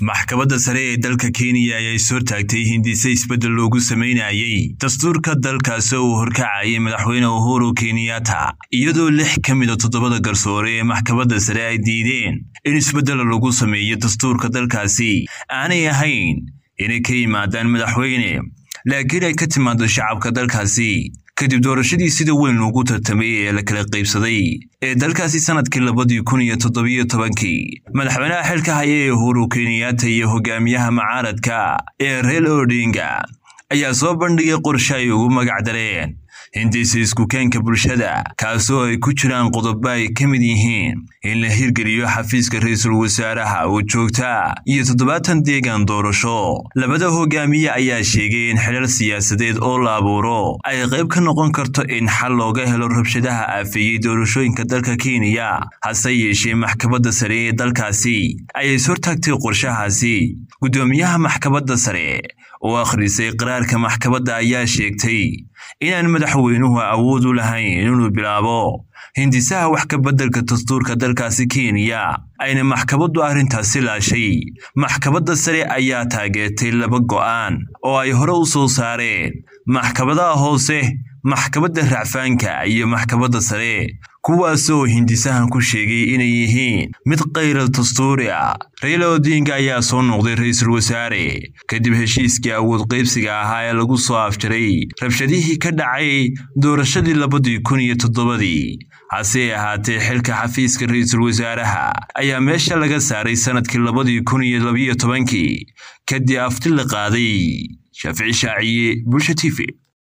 maxkamadda sare ee dalka kenya ayaa is hortaagtay hindise isbeddel loogu samaynayey dastuurka dalkaasi oo uu horkacayay madaxweyne uhuru kenyatta iyadoo lix ka mida toddobada garsoore ee maxkamadda sare ay diideen in isbeddel lagu sameeyo dastuurka dalkaasi aanay ahayn inay ka yimaadaan madaxweyne laakiin ay ka timaado shacabka dalkaasi kadib doorashadii sida weyn loogu tartamay ee la kala qaybsaday ee dalkaasi sanadkii labadii kun iyo toddobiyo tobankii madaxweynaha xilka haya ee uhuru kenyatta iyo hogaamiyaha mucaaradka ee reel odinga ayaa soo bandhigay qorshe ay ugu magacdareen hindise iskukaanka bulshada kaasoo ay ku jiraan qodobo ay ka mid yihiin in la hirgeliyo xafiiska ra-iisul wasaaraha oo joogta iyo toddobaatan deegan doorasho labada hogaamiye ayaa sheegay in xilal siyaasadeed oo la abuuro ay qayb ka noqon karto in xal looga helo rabshadaha aafeeyey doorashooyinka dalka kenya hase yeeshee maxkamadda sare ee dalkaasi ayay is hortaagtay qorshahaasi guddoomiyaha maxkamadda sare oo akhrisay qaraarka maxkamadda ayaa sheegtay inaan madaxweynuhu awood u lahayn inuu bilaabo hindisaha wax ka beddelka dastuurka dalkaasi kenya ayna maxkamaddu arrintaasi laashay maxkamadda sare ayaa taageertay laba go'aan oo ay hore u soo saareen maxkamadaha hoose maxkamadda racfaanka iyo maxkamadda sare kuwaasoo hindisahan ku sheegay inay yihiin mid kayral dastuuri ah rayla odinga ayaa soo noqday ra-iisul wasaare kadib heshiiskii awood qaybsiga ahaa ee lagu soo afjaray rabshadihii ka dhacay doorashadii labadii kun iyo toddobadii hase ahaatee xilka xafiiska ra-iisul wasaaraha ayaa meesha laga saaray sannadkii labadii kun iyo labiyo tobankii kadib afti la qaaday shaafici shaaciye bulsha t v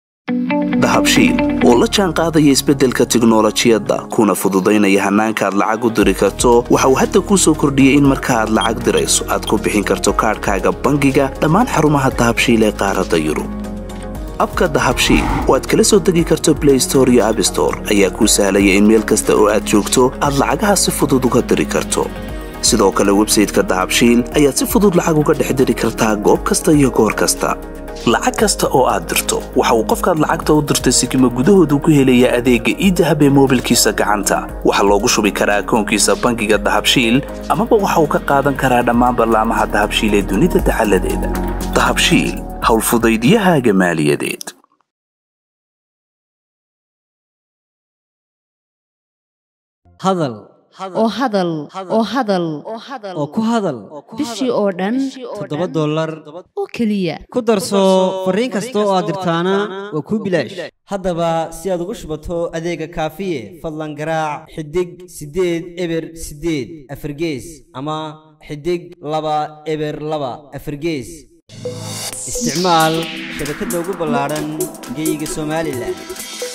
dahabshiil oo la jaan qaadaya isbeddelka tiknolojiyadda kuna fududaynaya hannaanka aad lacag u diri karto waxa uu hadda kuu soo kordhiyey in marka aad lacag dirayso aad ku bixin karto kaadhkaaga bangiga dhammaan xarumaha dahabshiil ee qaaradda yurub abka dahabshiil oo aad kala soo degi karto blay store iyo abstore ayaa kuu sahlaya in meel kasta oo aad joogto aad lacagaha si fudud uga diri karto sidoo kale websayteka dahabshiil ayaad si fudud lacag uga dhex diri kartaa goob kasta iyo goor kasta lacag kasta oo aad dirto waxa uu qofkaad lacagta u dirtay sikima gudahoodu ku helayaa adeegga iidahab ee moobilkiisa gacanta waxaa loogu shubi karaa akoonkiisa bangiga dahabshiil amaba waxa uu ka qaadan karaa dhammaan ballaamaha dahabshiil ee dunida dacaladeeda dahabshiil howlfudaydyahaaga maaliyadeed hadal oo hadal oo hadal oo ku hadal bishii oo dhan toddoba dollar oo keliya ku darso fariin kasta oo aad dirtaana waa kuu bilaash haddaba si aad ugu shubato adeega kaafiye fadlan garaac xidig siddeed eber siddeed afargees ama xidig laba eber laba afargees isticmaal shabakadda ugu ballaadhan geeyiga somalilan